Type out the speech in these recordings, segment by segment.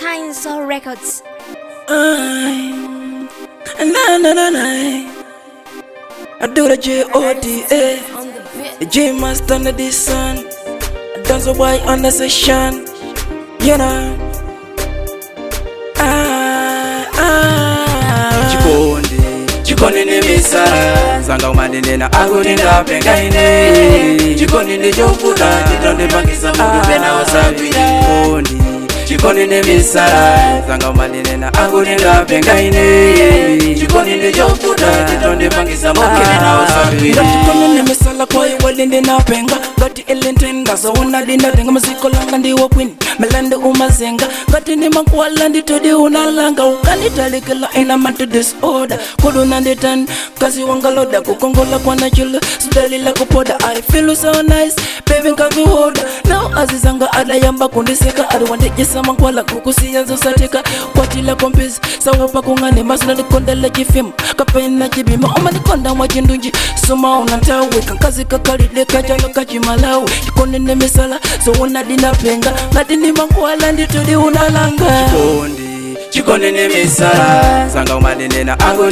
Tanzo Records. I, na na na na. I do the J O D A. On the bit. The J master under the sun. I dance a boy on the session. You know. Ah, ah. chikondi chikondi ndi misala zanga umanenena akuti ndapengaine chikondi ndi chovuta chitondipangisa mutu pena usagwira chikondi chikondi ndi misala zanga umanenena akuti ndapengaine chikondi ndi chovuta chitondipangisa mutu pena usagwira Chikondi nimisala kwayo walinde napenga ngati elentenda zawona lindatenga maziko langa ndiwo kwini melande umazenga ngati nimakwala nditodi unalanga ukanitalikila ina matu disorder kuluna nditani kazi wangaloda kukongola kwanachula sidalila kupoda i feel so nice baby nkavihoda now azizanga adayamba kundiseka adiwandijisa mankwala kukusiyanza usatika kwatila kompisi sawopa kung'ane masina ndikondela chifimu kapena chibima omanikonda mwa chindunji soma unantawika nkazi kakalile kajalo kachimalawi chikondi nemisala sowona dinapenga ngati ndimankwala nditudi unalanga chikondi chikondi ndi misala zanga umanenena akuti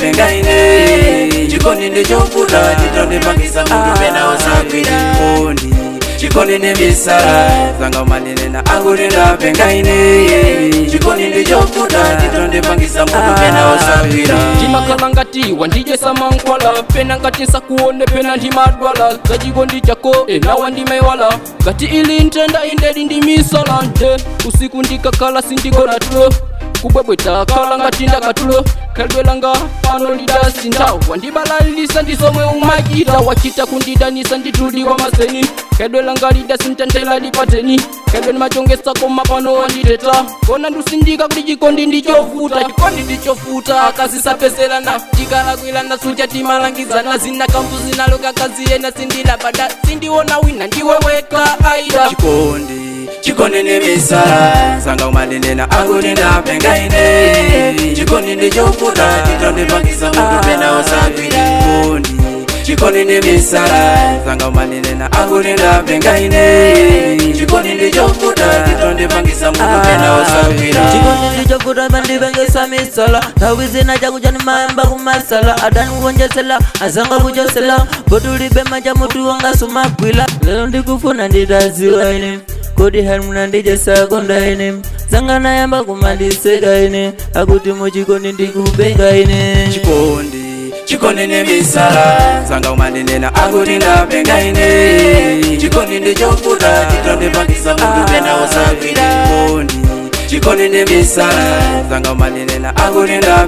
ndapengaine chikondi ndi chovuta chitondipangisa mutu pena usagwira chikondi chikondi ndi misala zanga umanenena akuti ndapengaine chikondi ndi chovuta chitondipangisa mutu pena usagwira ndimakhala ngati wandijesa mankhwala pena ngati nsakuone pena ndimadwala zachikondi chako enawa ndimaiwala ngati ili ntenda indeli ndimisala nte usiku ndikakhala sindigona tulo kubwebweta khala ngati ndakatulo khalidwe langa pano lidasintha wandibalalisa ndisomwe umachita wachita kundidanisa ndituliwa maseni khalidwe langa lidasintha lipateni khalidwe nimachongesa koma pano wanditeta kona ndusindika kuti chikondi ndichovuta chikondi ndichovuta akasisapeselana tikalakwilana suja timalangizana zina kambu zinaloka kaziyena sindilabada sindiona wina ndiweweka aida chikondi chikondi ndi misala zanga umanenena akuti ndapengaine chikondi ndi chovuta chitondipangisa mutu pena usagwira chikondi chikondi ndi misala zanga umanenena akuti ndapengaine chikondi ndi chovuta chitondipangisa mutu pena usagwira chikondi ndichovuta pandipengesa misala nthawi zina chakucha ndimayamba kumasala adani kukonjesela azanga kuchosela botulibe macha mutu wanga sumagwila lero ndikufuna nditaziwa ine kodi helmuna ndichesakonda ine zanga nayamba kumandiseka ine akuti muchikondi ndikupenga ine chikondi chikondi ndi misala zanga umanenena akuti ndapengaine chikondi ndi chovuta chitondipangisa mutu pena usagwira chikondi chikondi ndi misala zanga umanenena akuti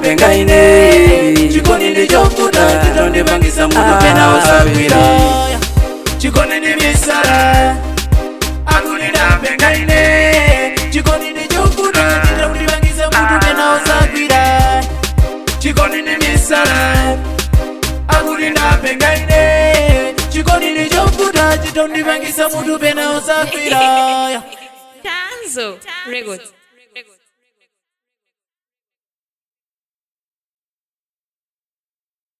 ndapengaine chikondi ndi chovuta chitondipangisa mutu pena usagwira chikondi ndi misala akuti ndapengaine chikondi ndi chovuta chitondipangisa mutu pena usagwira chikondi ndi misala akuti ndapengaine chikondi ndi chovuta chitondipangisa mutu pena usagwira Tanzo Records.